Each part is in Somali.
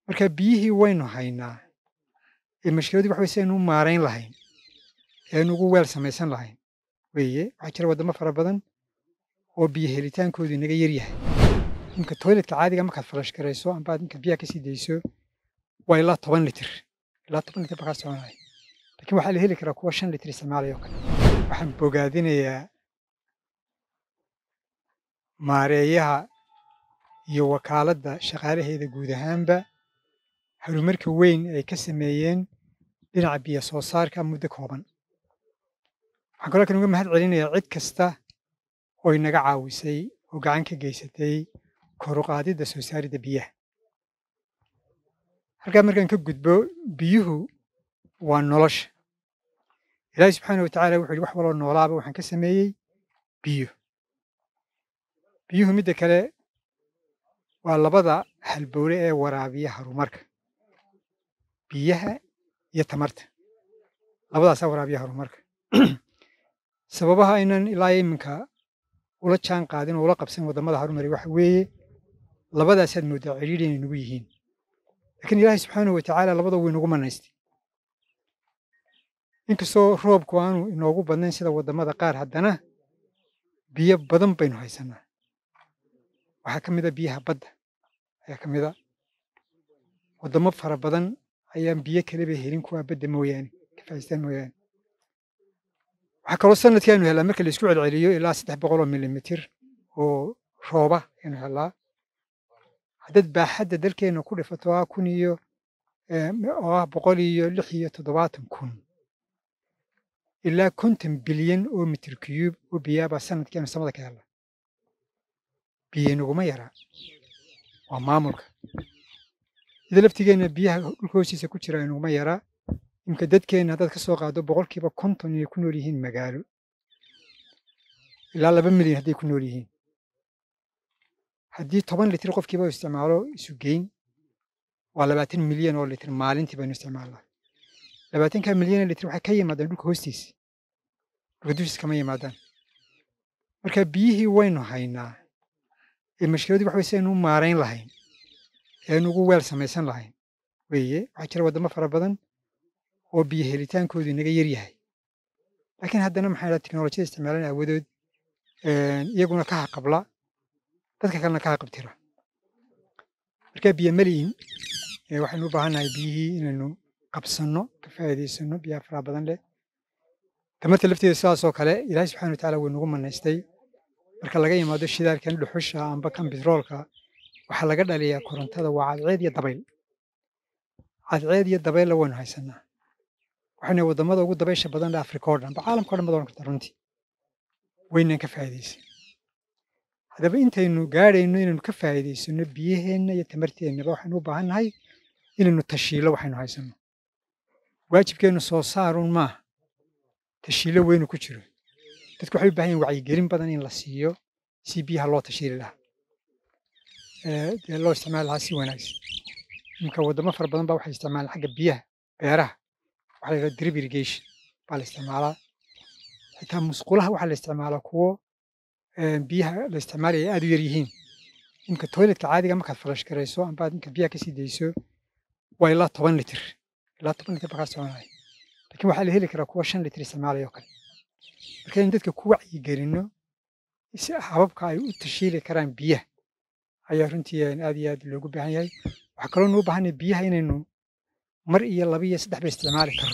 marka biyihii waynu haynaa ee mashkiladii waxa weye si aynu u maarayn lahayn ee aynu ugu weel samaysan lahayn weeye waxaa jira waddamo fara badan oo biyo helitaankoodu inaga yar yahay imka toiletka caadiga markaad falash garayso amba aad markaad biyaha kasii dayso waa ilaa toban litir ilaa toban litir baa kaa soconaya laakiin waxaa la heli karaa kuwa shan litir isticmaalaya oo kale waxaan bogaadinayaa maareeyaha iyo wakaaladda shaqaalaheeda guud ahaanba horumarka weyn ay ka sameeyeen dhinaca biyo soo saarka muddo kooban waxaan kaloo kan uga mahad celinayaa cid kasta oo inaga caawisay oo gacan ka geysatay kor u qaadidda soo saaridda biyaha halkaa markaan ka gudbo biyuhu waa nolosha ilaahi subxaana wa tacaala wuxuu yihi wax waloo noolaaba waxaan ka sameeyey biyo biyuhu midda kale waa labada halbowle ee waraabiya horumarka biyaha iyo tamarta labadaasaa waraabiya horumarka sababaha aynan ilaa iminka ula jaan qaadin oo ula qabsan waddamada horumari waxa weeye labadaasaad mooddaa cidhiidhi inay nagu yihiin laakiin ilaahay subxaanahu wa tacaala labada wuu inagu manaystay inkastoo roobku aanu inoogu badnayn sida waddamada qaar haddana biyo badan baynu haysannaa waxaa ka mid a biyaha badda ayaa ka mid a waddamo fara badan ayaan biyo kaleba helin kuwaa badda mooyaane ka faa'iistaan mooyaane waxaa kaloo sanadkii aynu hellaa marka laisku celceliyo ilaa saddex boqol oo milimitir oo rooba aynu hellaa haddaad baaxadda dalkeenna ku dhifato ah kun iyo oo ah boqol iyo lix iyo toddobaatan kun ilaa konton bilyan oo mitir kiyuub oo biyaabaa sanadkii aynu samada ka hellaa biyo naguma yaraa waa maamulka ida laftigeenna biyaha dhulka hoostiisa ku jira naguma yaraa imka dadkeenna haddaad ka soo qaado boqolkiiba konton inay ku nool yihiin magaalo ilaa laba milyan hadday ku nool yihiin haddii toban litir qofkiiba u isticmaalo isu geyn waa labaatan milyan oo litir maalintii baynu isticmaalnaa labaatanka milyan oo litir waxay ka yimaadaan dhulka hoostiisa dhulka dushiisa kama yimaadaan marka biyihii waynu haynaa ee mashkiladii waxa weye si aynu u maarayn lahayn ee aynu ugu weel samaysan lahayn weeye waxaa jira waddamo fara badan oo biyo helitaankoodu inaga yar yahay laakiin haddana maxaa dhaha teknolojiyada isticmaalan aawadood iyaguna ka haqabla dadka kalena ka haqabtira marka biyo mali'in waxaynu u baahannahay biyihii inaynu qabsanno ka faa'iidaysanno biyaha faraha badan leh tamarta lafteeda sidaasoo kale ilaahay subxana wa tacaala wuu nagu manaystay marka laga yimaado shidaalkan dhuxusha amba kan bitroolka waxaa laga dhaliyaa korontada waa cadceed iyo dabayl cadceed iyo dabaylla waynu haysannaa waxayna waddamada ugu dabaysha badan le afrika oo dhan ba caalamka o dhan baad ohan karta runtii waynaan ka faa'iidaysan haddaba intaynu gaadhayno inaynu ka faa'iidaysanno biyaheenna iyo tamarteennaba waxaynu u baahan nahay inaynu tashiilo waxaynu haysanno waajibkeennu soo saarun maaha tashiilo weynu ku jiro dadku waxay u bahan yahin wacyigelin badan in la siiyo si biyaha loo tashiili lahaa dee loo isticmaali lahaa si wanaagsan iminka waddamo fara badan baa waxay isticmaalaan xagga biyaha beeraha waxaa la yidhaha drip irrigation baa la isticmaalaa xitaa musqulaha waxaa la isticmaalaa kuwo biyaha la isticmaalaya ay aad u yar yihiin iminka toiletka caadiga markaad falash garayso amba aad markaad biyaha kasii dayso waa ilaa toban litir ilaa toban litir baa kaa soconaya laakiin waxaa la heli karaa kuwa shan litir isticmaalaya oo kale marka in dadka ku wacyigelinno si hababka ay u tashiili karaan biyaha ayaa runtii aad iyo aad loogu baahan yahay waxaa kaloo nuu baahanay biyaha inaynu mar iyo laba iyo saddex ba isticmaali karro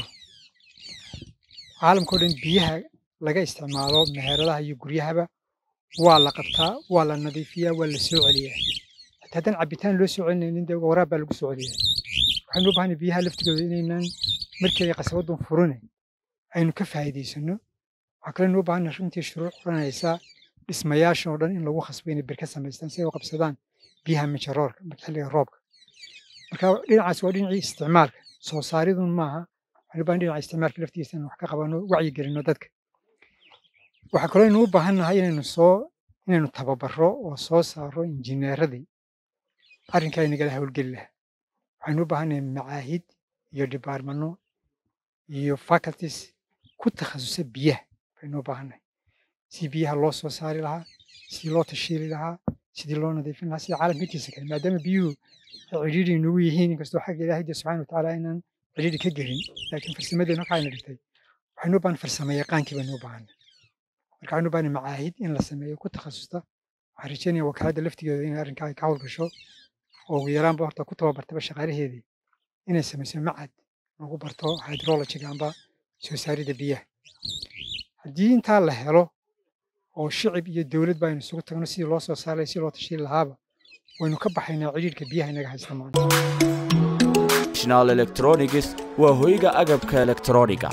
caalamkao dhan biyaha laga isticmaalo meheradaha iyo guryahaba waa la qabtaa waa la nadiifiyaa waa la soo celiyaa xitaa haddaan cabitaan loo soo celinaynin dee waraab baa lagu soo celiyaa waxaynu u baahanay biyaha laftigooda inaynan markeeda qasabadun furine aynu ka faa'iidaysanno waxaa kaloo nuu baahanay runtii shuruuc oranaysa dhismayaashan oo dhan in lagu khasbo inay bir ka samaystaan si ay u qabsadaan biyaha mijaroorka marka xilliga roobka marka dhinacaas waa dhinacii isticmaalka soo saaridun maaha waxaynu u baahan dhinaca isticmaalka laftiisa in wax ka qabano wacyigelinno dadka waxaa kaloo aynu u baahan nahay inaynu soo inaynu tababaro oo soo saaro injineeradii arrinkaa inagala howlgeli lahaa waxaynu u baahannahay macaahid iyo dhibaarmano iyo faculties ku takhasusa biyaha baynu u baahannahay si biyaha loo soo saari lahaa sidii loo tashiili lahaa sidii loo nadiifin lahaa sida caalamka intiisa kale maadaama biyuhu ay cidhiidhi inugu yihiin inkastoo xagga ilaahay de subxana wa tacaala inaan cidhiidhi ka gelin laakiin farsamadeenna waxa ayna dhigtay waxaynu u baahan farsamo yaqaankii baynu u baahanay marka waxaynu u baahanay macaahid in la sameeyo ku takhasusta waxaan rajeynaya wakaaladda laftigeeda inay arrinkaa ka hawlgasho oo ugu yaraanba horta ku tababartaba shaqaalaheedii inay samayso macad lagu barto hydrologiga amba soo saaridda biyaha haddii intaa la helo oo shicib iyo dowlad ba aynu isugu tagno sidii loo soo saaray si loo tashiin lahaaba waynu ka baxaynaa cidhiidhka biyaha inaga haysta maanta national electronics waa hoyga agabka elektrooniga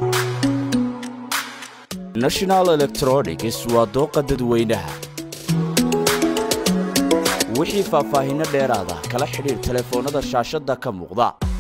national electronics waa dooqa dadweynaha wixii faahfaahinno dheeraada kala xidhiir telefoonnada shaashadda ka muuqda